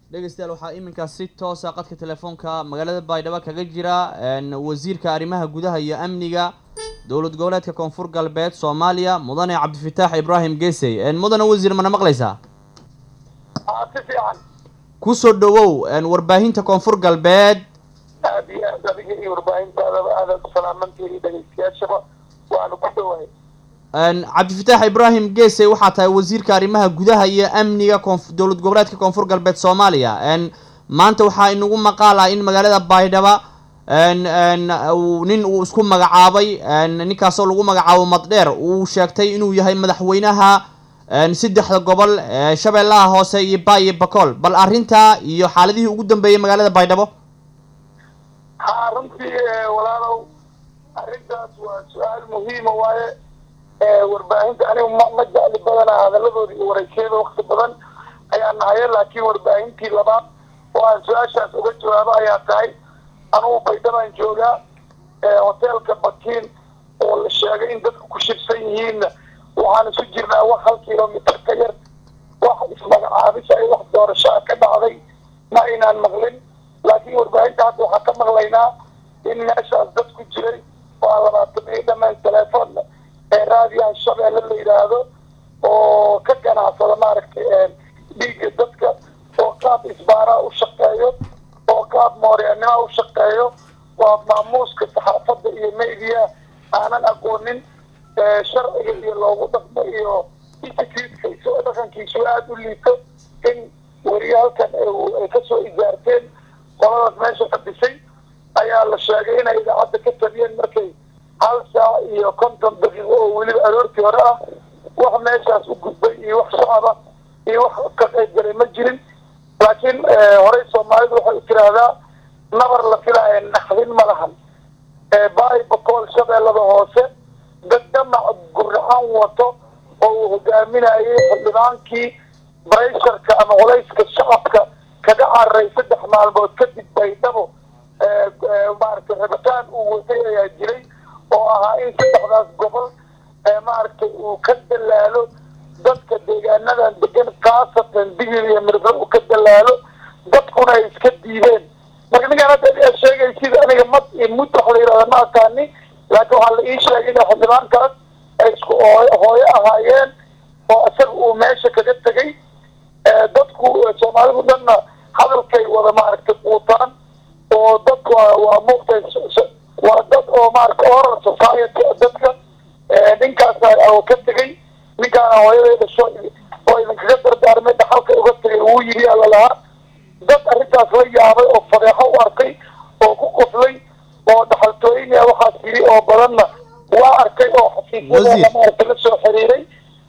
dhegeystayaal waxaa iminkaa si toosa qadka telefoonka magaalada baydhabo kaga jira wasiirka arrimaha gudaha iyo amniga dowlad goboleedka koonfur galbeed soomaaliya mudane cabdifitaax ibraahim gesey mudane wasiir mana maqlaysaa si fiican kusoo dhawow warbaahinta koonfur galbeed aad iyo aad adiga iyo warbaahintaadaba aadaad u salaamantihi iyo dhegeystayaashaba waanu ku dhowahay cabdifitaax ibraahim gesey waxaa tahay wasiirka arrimaha gudaha iyo amniga koonf dowlad goboleedka koonfur galbeed soomaaliya maanta waxaa inagu maqaal ah in magaalada baydhaba nin uu isku magacaabay ninkaasoo lagu magacaabo maddheer uu sheegtay inuu yahay madaxweynaha saddexda gobol shabeellaha hoose iyo ba iyo bacool bal arrintaa iyo xaaladihii ugu dambeeyey magaalada baydhabo ha runtii walaalow arrintaas waa su-aal muhiima waaye warbaahinta anigu ma ma jecli badana hadaladooda iyo waraysyada wakti badan ayaa nahaye laakiin warbaahintii labaad oo aan su-aashaas uga jawaabo ayaa tahay anugu baydhabaan joogaa hoteelka bakiin oo la sheegay in dadku ku shirsan yihiinna waxaan isu jirnaa wax hal kilomitr ka yar wax ismagacaabis ay wax doorashaa ka dhacday ma aynaan maqlin laakiin warbaahinta hadda waxaan ka maqlaynaa in meeshaas dad ku jiray oo aan labaatan iyo dhammaan telefoon ee raadiyaha shabeelle la yidhaahdo oo ka ganacsada maaragtay dhiigga dadka oo qaab isbaaraa u shaqeeyo oo qaab mooryaannima u shaqeeyo waa maamuuska saxaafadda iyo media aanan aqoonin sharciga iyo loogu dhaqmo iyo instituteka dhaqankiisu aada u liito in weriye halkan ay kasoo ijaarteen qoladaas meesha fadhisay ayaa la sheegay inay idaacadda ka tabiyeen markay hal saac iyo konton daqiiqo oo weliba aroortii hore ah wax meeshaas u gudbay iyo wax shacaba iyo wax ka qayb galay ma jirin laakiin horey soomaalidu waxay u tiraahdaa nabar la filaayo naxdin ma lahan baay bakool shabeellada hoose dad dhamac gurraxan wato oo uu hogaaminayay xildhibaankii baysharka ama culayska shacabka kaga cararay saddex maalmood kadib baydhabo maaragtay rabitaan uu watay ayaa jiray oo ahaa in saddexdaas gobol maaragtay uu ka dalaalo dadka deegaanadan degan khaasatan digir iyo mirdo uu ka dalaalo dadkuna ay iska diideen marka ninkaan hadda ayaa sheegay sida aniga mad iyo mud wax la yidhahda ma aqaani laakiin waxaa la ii sheegay inay xildhibaankaas ay isku hooyo ahaayeen oo isaga uu meesha kaga tegay dadku soomaalidu dhanna hadalkay wada maaragtay quutaan oo dad waa waa muugtay waa dad oo maaragtay oral society dadka ninkaas oo ka tegay ninkaana hooyaday dhasho oo idinkaga dardaarmay dhaxalka uga tegay uu yidhi alla lahaa dad arrintaas la yaabay oo fadeexo u arkay oo ku qoslay oo dhaxaltooyinaya waxaas yidhi oo badanna waa arkay oo xafiisyada maaragtay la soo xiriiray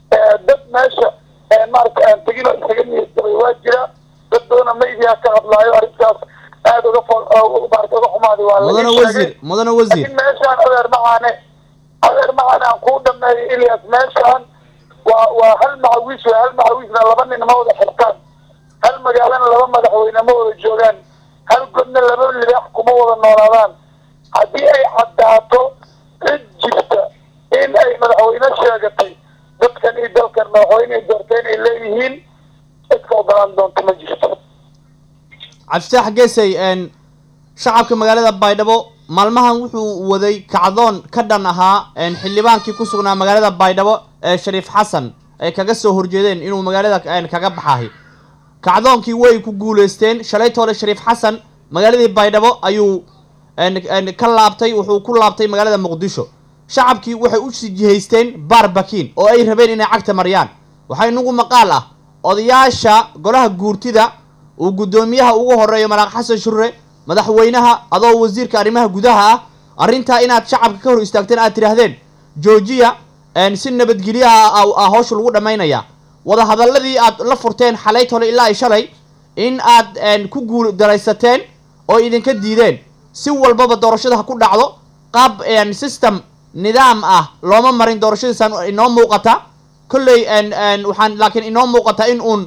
dad meesha maaragtay aan tegin oo isaga niyadgabay waa jira dad badana media ka hadlaayo arrintaas aada uga fo maarata uga xumaaday waa mudane wasiir mudane wasiir laakiin meeshaan adeer macaane adeer macaan aan kuu dhameeyo ilyas meeshaan waa waa hal macawiis wey hal macawiisna laba nin ma wada xirtaan hal magaalana laba madaxweyne ma wada joogaan hal godna laba libaax kuma wada noolaadaan haddii ay caddaato cid jirta in ay madaxweyne sheegatay dadkan iyo dalkan madaxweyne ay doorteen ay leeyihiin cid ka ogolaan doonta ma jirto cabdifitaax gesey shacabka magaalada baydhabo maalmahan wuxuu waday kacdoon ka dhan ahaa xildhibaankii ku sugnaa magaalada baydhabo ee shariif xasan ay kaga soo horjeedeen inuu magaalada kaga baxahay kacdoonkii way ku guuleysteen shalaytoole shariif xasan magaaladii baydhabo ayuu ka laabtay wuxuu ku laabtay magaalada muqdisho shacabkii waxay u jihaysteen baar bakiin oo ay rabeen inay cagta mariyaan waxaa inagu maqaal ah odayaasha golaha guurtida uu guddoomiyaha ugu horeeyo maraaq xasan shure madaxweynaha adoo wasiirka arrimaha gudaha ah arrintaa inaad shacabka ka hor istaagteen aad tidhaahdeen joojiya si nabadgelyaha ah hawsha lagu dhammaynaya wadahadalladii aad la furteen xalayt hole ilaa ay shalay in aad ku guul daraysateen oo idinka diideen si walbaba doorashada ha ku dhacdo qaab system nidaam ah looma marin doorashadiisaan inoo muuqata kolley waxaan laakiin inoo muuqata in uun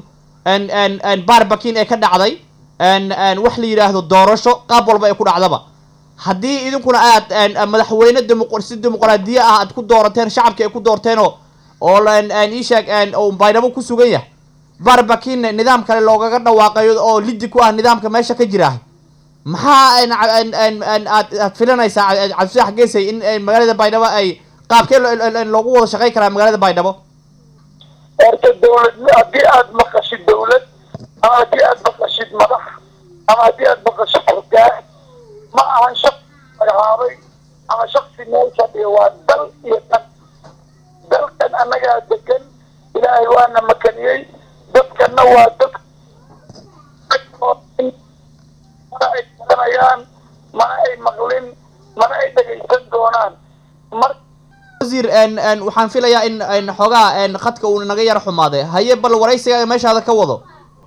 baarbakin ee ka dhacday wax la yidhaahdo doorasho qaab walba ay ku dhacdaba haddii idinkuna aad madaxweyne demo si dimuqraadiye ah aad ku doorateen shacabka ay ku doorteenoo oo ii sheeg baydhabo ku sugan yahay barbakin nidaam kale loogaga dhawaaqayo oo lidi ku ah nidaamka meesha ka jira maxaa n n n aad aad filanaysaa cabdifatax geesay in magaalada baydhabo ay qaabkee loogu wada shaqayn karaa magaalada baydhabo horta dawlad haddii aada maqashid dawlad ama haddii aada maqashid madax ama haddii aada maqashid hogaan ma ahan shaqsi magacaabay ama shaksi meel fadhiya waa dal iyo dan dalkan annagaa degan ilaahay waana makaniyey dadkana waa dad mana ay garanayaan mana ay maqlin mana ay dhegaysan doonaan mar wasiir n waxaan filayaa in n xoogaa khadka uu naga yar xumaaday haye bal waraysiga meeshaada ka wado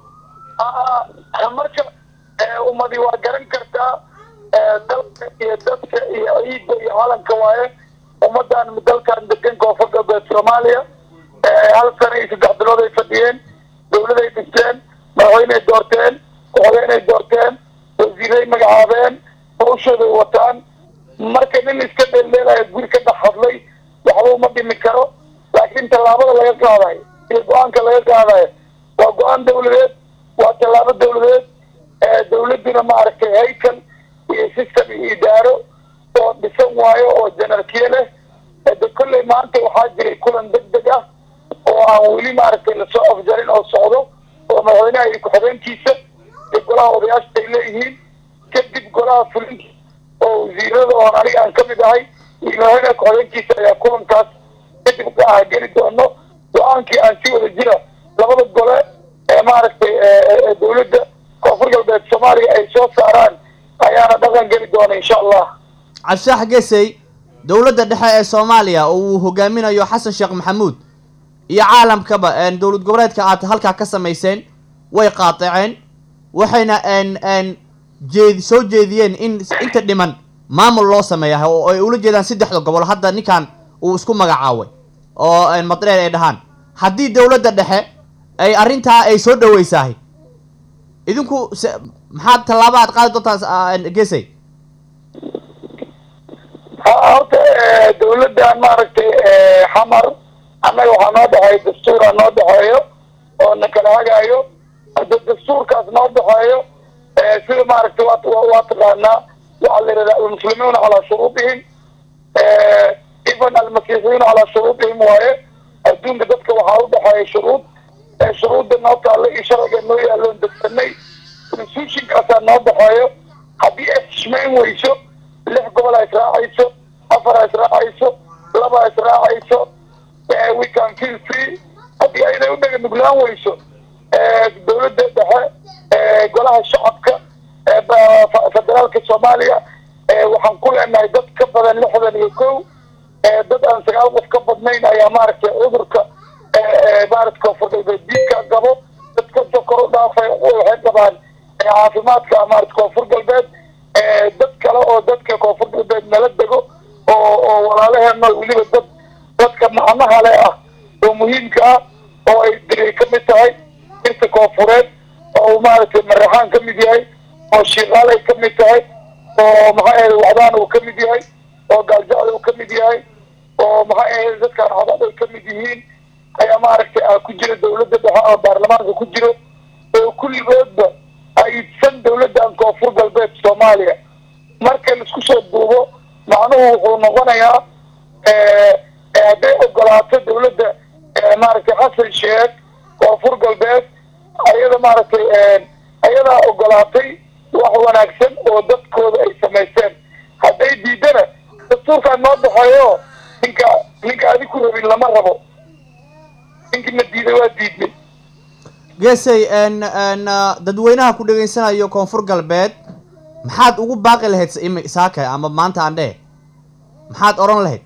marka ummadi waa garan kartaa dalka iyo dadka iyo ciidda iyo calanka waaye ummadan dalkan degan koonfur galbeed soomaaliya hal sana iyo saddex bilood ay fadhiyeen dawladay dhisteen madaxweyney doorteen ku-xogeenay doorteen wasiiray magacaabeen hawshooday wataan marka nin iska dheeldheelaya guri ka dhex hadlay waxba uma dhimi karo laakiin tallaabada laga qaadayo iyo go-aanka laga qaadayo waa go-aan dawladeed waa tallaabo dawladeed dawladduna maaragtay haykal iyo system iyo idaaro oo dhisan waayo oo janarkiye leh de kolley maanta waxaa jiray kulan deg deg ah oo aan weli maaragtay lasoo afjarin oo socdo oo madaxweynaha iyo ku-xigeenkiisa iyo golaha odayaashta ay leeyihiin kadib golaha fulinta oo wasiirada oon aniga aan kamid ahay iyo madaxweynaha ku-xigeenkiisa ayaa kulankaas kadib ah geli doono go-aankii aan si wada jira labada gole ee maaragtay dawladda koonfur galbeed soomaaliya ay soo saaraan ayaana dhaqan geli doona insha allah cabdifatax geesay dowladda dhexe ee soomaaliya oo uu hogaaminayo xasan sheekh maxamuud iyo caalamkaba dowlad goboleedka aad halkaa ka samayseen way qaadaceen waxayna n n jeed soo jeediyeen in inta dhiman maamul loo sameeya oo ay ula jeedaan saddexda gobol hadda ninkan uu isku magacaaway oo madreer ay dhahaan haddii dowladda dhexe ay arrintaa ay soo dhaweysahay idinku se maxaad tallaaba aad qaadi doontaa gesay ha horta dawladdan maaragtay xamar annaga waxaa noo dhexeeya dastuura noo dhexeeyo oo na kala hagaayo hadda dastuurkaas noo dhexeeyo sida maaragtay wa waa taqaanaa waxaa la yidhahda almuslimuuna calaa shuruudihim even almasiixiyiina calaa shuruudihim waaye adduunka dadka waxaa u dhexeeya shuruud shuruudda noo taalla iyo sharciga noo yaalloon degsanay constitutionkaasaa noo dhexeeyo haddii ay xishmayn weyso lix gobol a israacayso afar a israacayso laba a israacayso we can feel free haddii ayday u dhega nuglaan weyso dawladda dhexe golaha shacabka federaalka soomaaliya waxaan ku leenahay dad ka badan lixdan iyo kow dad aan sagaal qof ka badnayn ayaa maaragtay cudurka maarata koonfur galbeed diidka gabo dad kasoo kor u dhaafay waxay qabaan caafimaadka maarata koonfur galbeed dad kale oo dadka koonfur galbeed nala dego oo oo walaalaheena weliba dad dadka macnaha le ah oo muhiimka ah oo ay diray ka mid tahay dirta koonfureed oo maaragtay maraxaan ka mid yahay oo shiiqaal ay ka mid tahay oo maxaa ahayd wacdaan uu ka mid yahay oo gaaljacda uu ka mid yahay oo maxaa ahayd dadkaan cadaad ay ka mid yihiin ayaa maaragtay ah ku jira dawladda dhexe oo baarlamaanka ku jiro oo kulligoodba aidsan dawladdan koonfur galbeed soomaaliya marka laisku soo duubo macnuhu wuxuu noqonayaa hadday ogolaato dawladda maaragtay xasan sheekh koonfur galbeed ayada maaragtay ayadaa ogolaatay wax wanaagsan oo dadkooda ay samaysteen hadday diidana dastuurkaan noo dhexeeyo ninka ninka adi ku rabin lama rabo ninkii na diiday waa diidnay gesay n n dadweynaha ku dhegaysanayo koonfur galbeed maxaad ugu baaqi lahayd imi saaka ama maanta aan dhehe maxaad odhan lahayd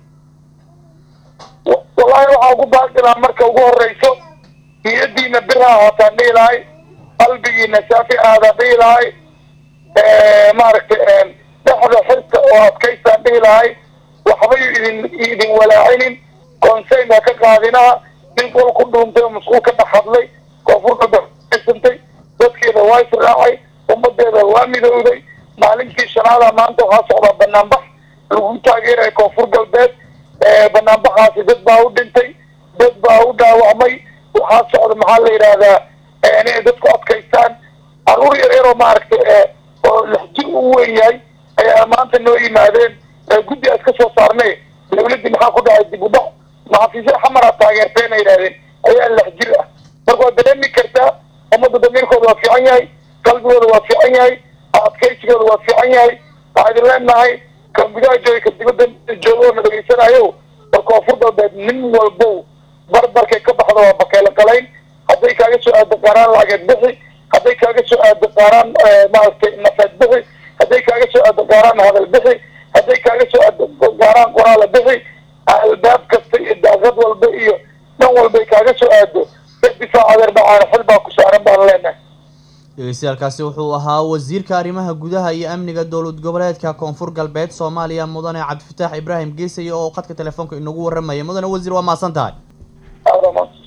wallahi waxaa ugu baaqi lahaa marka ugu horeyso niyadiina biraha haataan dhihi lahay qalbigiina saafi aadaan dhihi lahay maaragtay dhexda xirta oo adkaystaan dhihi lahay waxbay idin idin walaacinin konseyn ha ka qaadinaha nin qol ku dhuuntay oo masquul ka dhex hadlay koonfur galbeedsantay dadkeeda waa israacay ummadeeda waa midowday maalintii shanaada maanta waxaa socdaa banaanbax lagu taageeraya koonfur galbeed banaanbaxaasi dad baa u dhintay dad baa u dhaawacmay waxaa socda maxaa la yidhaahdaa inay dadku adkaystaan caruur yar yaroo maaragtay oo laxjir u weyn yahay ayaa maanta noo yimaadeen guddi aas ka soo saarnay dawladdii maxaa ku dhacay dib u dhac maxafiisya xamara taageerteena yidhahdeen ayaa laxjir ah marka waad dareemi kartaa ummadda damiirkooda waa fiican yahay qalbigooda waa fiican yahay adkaysigooda waa fiican yahay waxaa idin leenahay ka gudaha jooga ka dibadda jooga oo na dhageysanayo war koonfur galbeed nin walbow barbarkay ka baxda waa bakeelo qalayn hadday kaaga soo aado qaaraan lacageed bixi hadday kaaga soo aado qaaraan maaragtay nafeed bixi hadday kaaga soo aado qaaraan hadal bixi hadday kaaga soo aado qaaraan qoraala bixi albaab kasta iyo daaqad walba iyo dhan walbay kaaga soo aado difaac adeer dhacaana xil baa ku saaran baan leenahay dhegeystayaalkaasi wuxuu ahaa wasiirka arrimaha gudaha iyo amniga dowlad goboleedka koonfur galbeed soomaaliya mudane cabdifataax ibraahim geesay oo khadka telefoonka inagu warramaya mudane wasiir waa mahadsan tahay